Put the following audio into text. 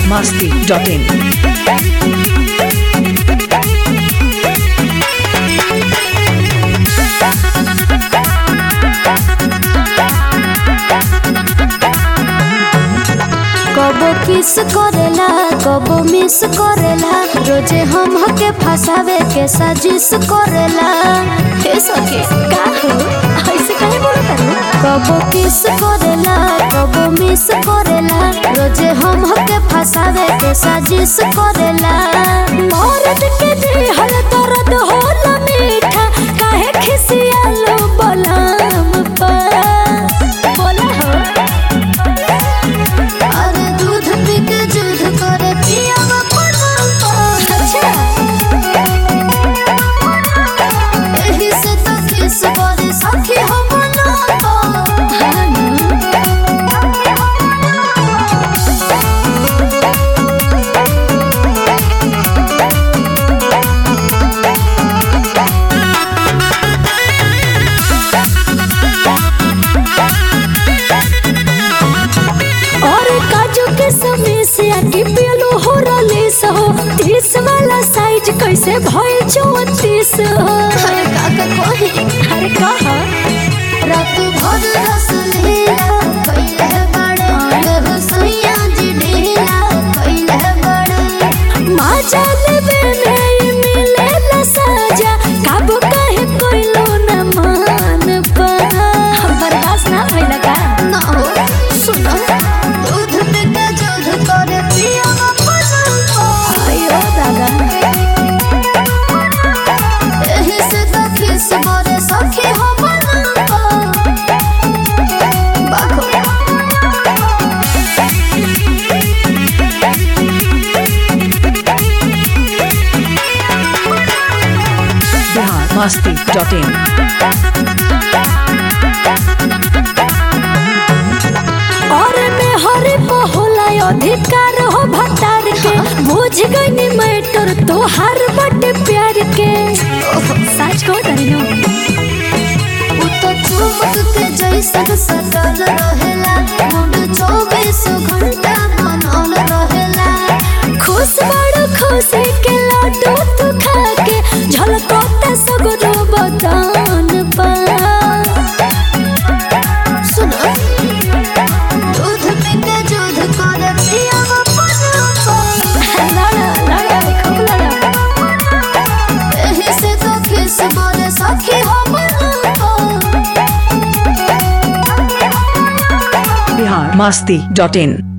masti.in. कबो किस करेला कबो मिस करेला रोजे हम हके फसावे के साजिश करेला हे सके का हो ऐसे काहे बोलत कबो किस करेला कबो मिस करेला रोजे हम हके फसावे के साजिश करेला मौरत के दिहल दर्द होला मीठा काहे खिसियालो बलाम पर बोला हो अरे दूध पी के जुध करे पियावा पलंग अच्छा एही से तो किस करे सखी हम ना और काजू के समय से आके पियलो हो रलीस हो तीस वाला साइज कैसे भइल चौतीस हो अरे काका कोही अरे कहा रात भर रस लीला कैले बड़े देव सैया जी ढीला कैले बड़े माजा लेबे में मिले न साजा काबू काहे कोइलो न मान पा बर्दाश्त ना भइला का ना हो सुनो दूध पीते दूध करे पिया आयो दादा एही से तो खिस बरे सखी हम बाखो Bihar masti.in. और में हरे होला अधिकार हो भतार के बुझ गई मैटर तो हर बटे प्यार के सच को डरिनो उ तो चुमक के जैसन सटल रहेला मुंड चौबीस घंटा बनल रहेला खुश बड़ खुशी के लड्डू तू खा के झलकोता सगरो बदान पा सुनो दूध पीते दूध करे पियावा लड़ा लड़ा खूब लड़ा एही से तो किस बोले सखी हम Bihar masti.in.